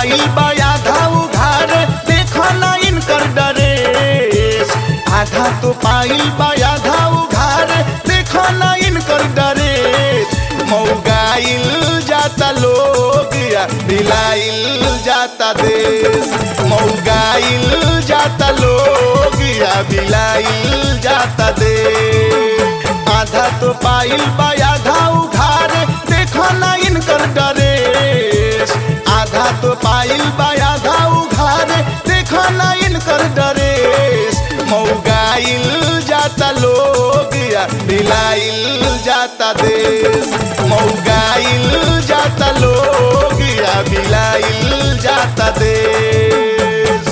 पाइल बा आधा उघार देखो ना इनकर डरेस आधा तो पाइल बा आधा उघार देखो ना इनकर डरेस मौगाइल जाता लोग या बिलाइल जाता देश मौगाइल जाता लोग या बिलाइल जाता देश आधा तो पाइल बा आधा उघार देखो ना इनकर डरेस आधा तो पाइल बा आधा उघार देखो ना इनकर डरेस मौगाइल जाता लोग या बिलाइल जाता देश मौगाइल जाता लोग या बिलाइल जाता देश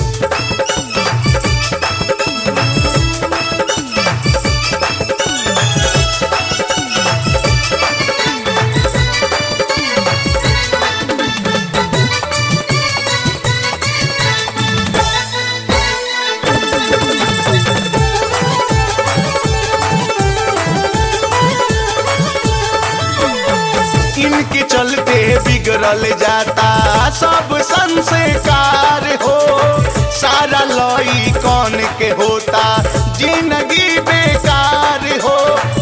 इनके चलते बिगड़ल जाता सब संस्कार हो सारा लई कौन के होता जिंदगी बेकार हो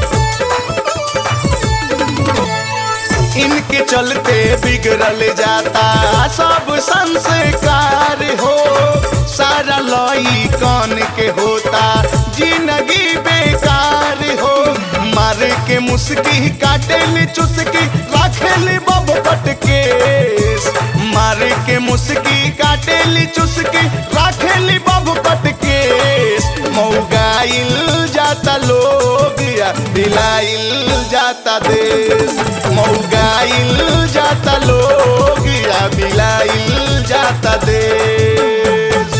इनके चलते बिगड़ल जाता सब संस्कार हो सारा लई कौन के होता जिंदगी बेकार हो मार के मुस्की काटेली चुस्की राखेली बब केस मार के मुस्की काटेली चुस्की राखेली बब केस मौगाइल जाता लोग या दिलाइल जाता देश मौगाइल जाता लोग या बिलाइल जाता देश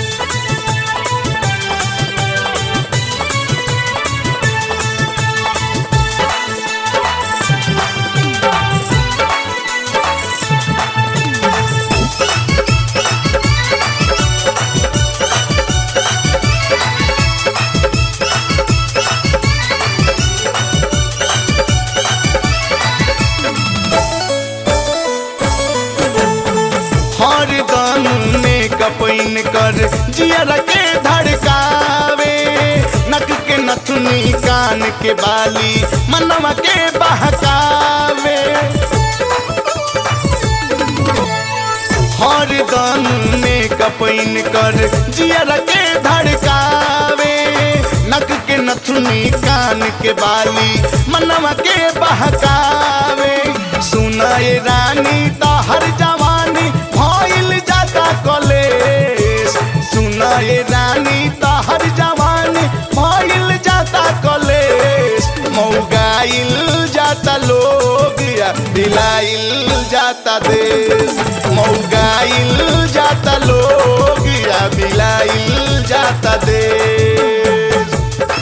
हर दम में कपैन कर जियर के धड़कावे नक के नथुनी कान के बाली मनवा के बहकावे हर दम में कपैन कर जियर के धड़कावे नक के नथुनी कान के बाली मनवा के बहकावे सुनाए रानी तो हर जवानी भइल जाता कलेश सुनाए रानी तो हर जवानी भइल जाता कलेश मौगाइल जाता लोग या दिलाइल जाता देश मौगाइल जाता लोग या बिलाइल जाता देश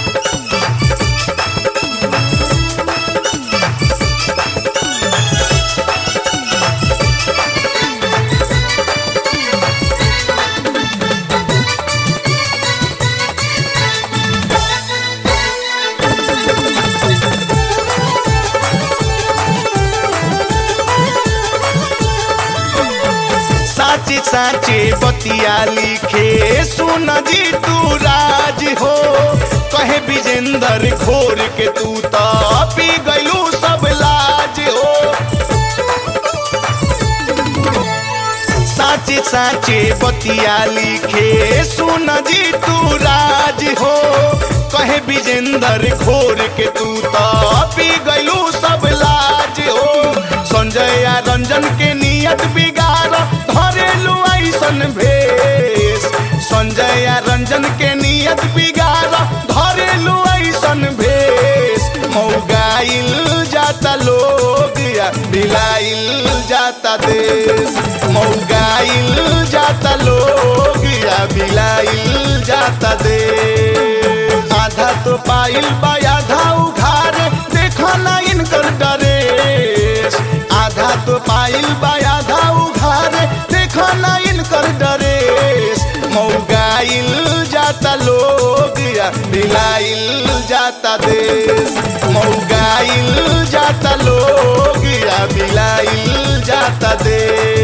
साचे साचे बतिया लिखे सुन जी तू राज हो कहे विजेंदर खोर के तू तो पी गलू सब लाज हो साचे साचे बतिया लिखे सुन जी तू राज हो कहे विजेंदर खोर के तू तो पी गलू सब लाज हो संजय आ रंजन के नियत बिगाड़ धरेलू ऐसन भेष संजय आ रंजन के नियत बिगाड़ धरेलू ऐसन भेष मौगाइल जाता लोग या बिलाइल जाता देश मौगाइल जाता लोग या बिलाइल जाता देश आधा तो पाइल बा आधा उघार देखो ना इनकर डरेस आधा तो पाइल बा आधा उघार देखो ना इनकर डरेस मौगाइल जाता लोग या बिलाइल जाता देश मौगाइल जाता लोग या बिलाइल जाता देश